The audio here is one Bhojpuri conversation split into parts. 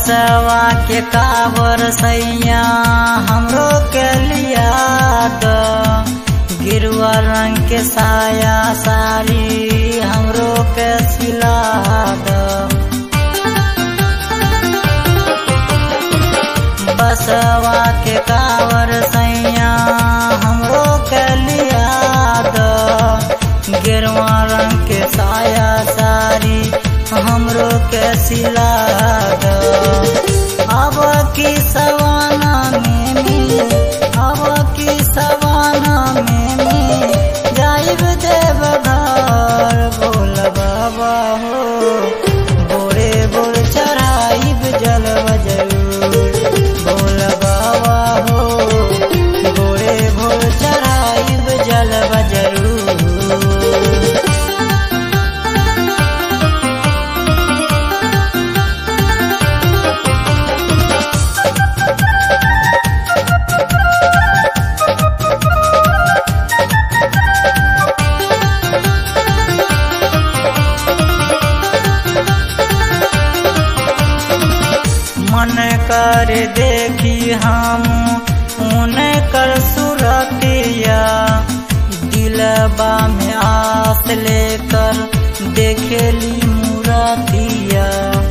बसवा के कावर सैया हमरो के लिया द गिरुआ रंग के साया साड़ी हमरो के सिला द बसवा के कावर सैया हमरो के लिया द गिरवा रंग के साया साड़ी हमरो के सिला द अब की सवाना में में अब की सवाना में में जाइब देव घर बोल बाबा हो बोरे बोर चढ़ाइब जलव जरूर बोल बाबा हो बोरे भोर चढ़ाइब जलव जरूर मन कर देखी हम उनकर सुरतिया दिलबा में आस लेकर देखेली मुरतिया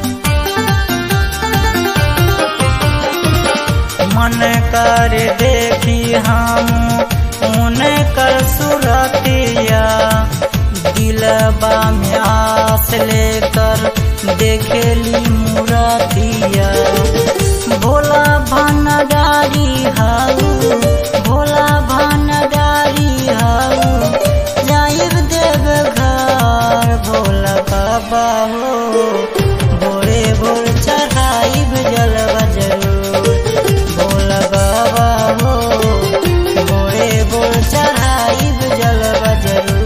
मन कर देखी हम उनकर सुरतिया दिलबा में आस लेकर देखेली मुरतिया भोला भनडारी हाऊ भोला भनडारी हाऊ जाइब देव घर भोला बाबा हो भोरे भोर चढ़ाइब जलवा जरूर भोला बाबा हो भोरे भोर चढ़ाइब जलवा जरूर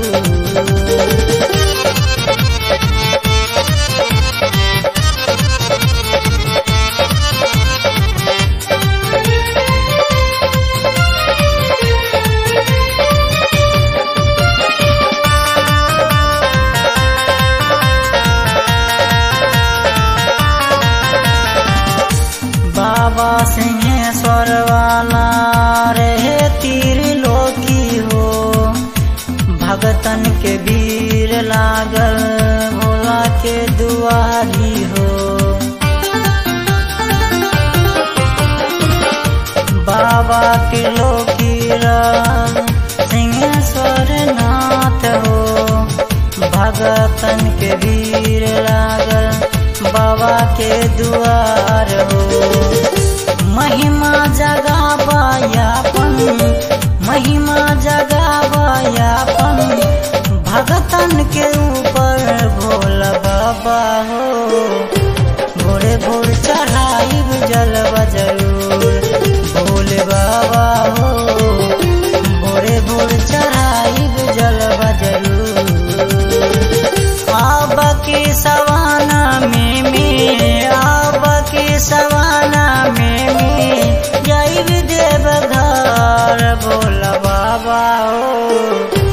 बाबा सिंहेश्वर वाला रहे तीर लोकी हो भगतन के भीड़ लागल भोला के दुआरी हो बाबा के लोकी सिंहेश्वर नाथ हो भगतन के भीड़ लागल बाबा के दुआर हो महिमा जगाबायापन महिमा जगाबायापन भगतन के ऊपर भोला बाबा हो भोरे भोर चढ़ाइब जलवा जरूर भोले बाबा हो भोरे भोर चढ़ाइब जलवा जरूर आब के सवाना में में आब के सवाना में में जाइब देव घर भोला बाबा हो